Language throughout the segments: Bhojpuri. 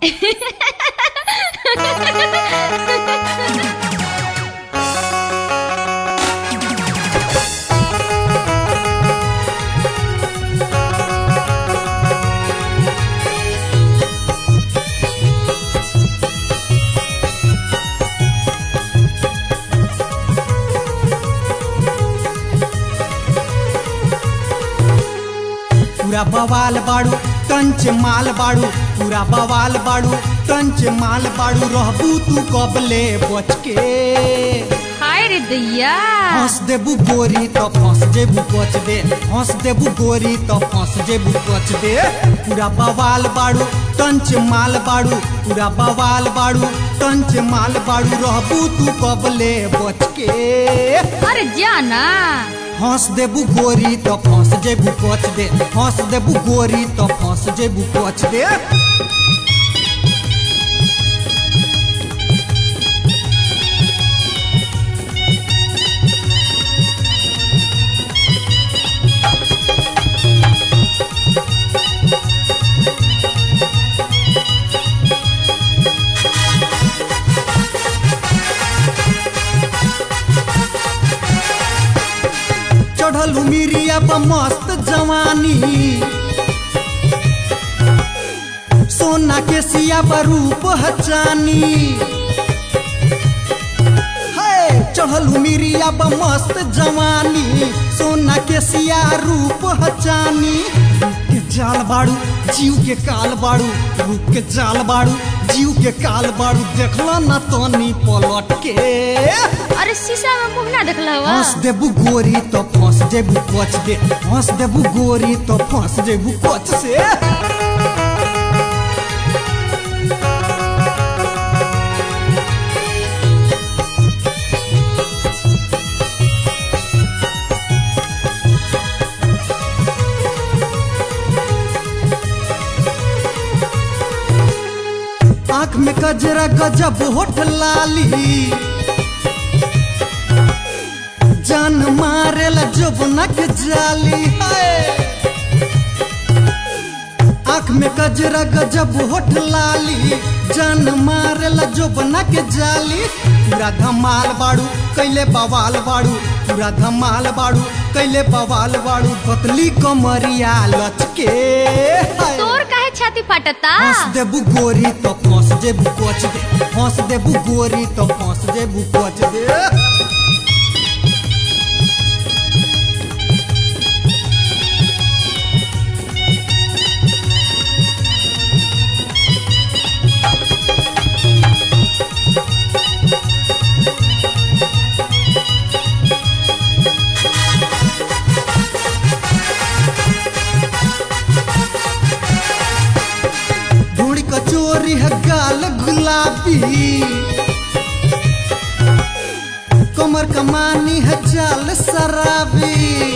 पूरा बवाल बाड़ू कंच माल बाड़ू पूरा बवाल बाड़ू कंच माल बाड़ू रहबू तू कबले बच के हाय रे दैया हंस देबू गोरी तो फंस जेबू कच दे हंस देबू गोरी तो फंस जेबू कच दे पूरा बवाल बाड़ू कंच माल बाड़ू पूरा बवाल बाड़ू कंच माल बाड़ू रहबू तू कबले बच के अरे जाना हंस देबू गोरी तो फंस जेबू कच दे हंस देबू गोरी तो फंस जेबू कच दे चढ़ल उमिरिया पर मस्त जवानी सोना के सिया पर रूप हचानी है चढ़ल उमिरिया पर मस्त जवानी सोना के सिया रूप हचानी रूप के जाल बाड़ू जीव के काल बाड़ू रूप के जाल बाड़ू जीव के काल बाड़ू देखला ना तनी पलट के अरे शीशा में मुंह ना देखला हुआ हंस देबू गोरी तो फंस जेबू कच दे हंस देबू गोरी तो फंस जेबू कच से आंख में गजरा गजब होठ लाली जान मारेला जोबनक जाली है आंख में गजरा गजब होठ लाली जान मारेला जोबनक जाली पूरा धमाल बाड़ू कैले बवाल बाड़ू पूरा धमाल बाड़ू कैले बवाल बाड़ू पतली कमरिया लचके हाय। तोर काहे छाती फाटता हंस देबू गोरी तो फंस जेबू कोच दे हंस देबू गोरी तो फंस जेबू कोच दे ढूंढ कचोरी है गाल गुलाबी कमर कमानी है चाल शराबी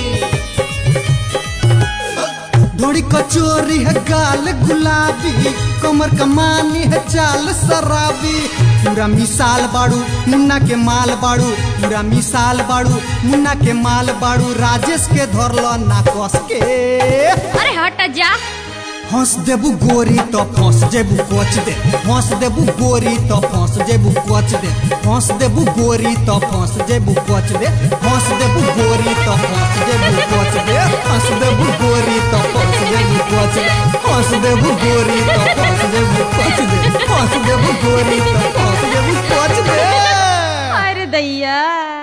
ढोड़ी कचोरी है गाल गुलाबी कमर कमानी है चाल शराबी पूरा मिसाल बाड़ू मुन्ना के माल बाड़ू पूरा मिसाल बाड़ू मुन्ना के माल बाड़ू राजेश के धरल ना कस के अरे हट जा हंस देबू गोरी तो फंस जेबू कोच दे हंस देबू गोरी तो फंस जेबू कोच दे हंस देबू गोरी तो फंस जेबू कोच दे हंस देबू गोरी तो फंस जेबू कोच दे हंस देबू गोरी तो फंस जेबू कोच दे हंस देबू गोरी तो फंस जेबू कोच दे हंस देबू गोरी तो फंस जेबू कोच दे अरे दैया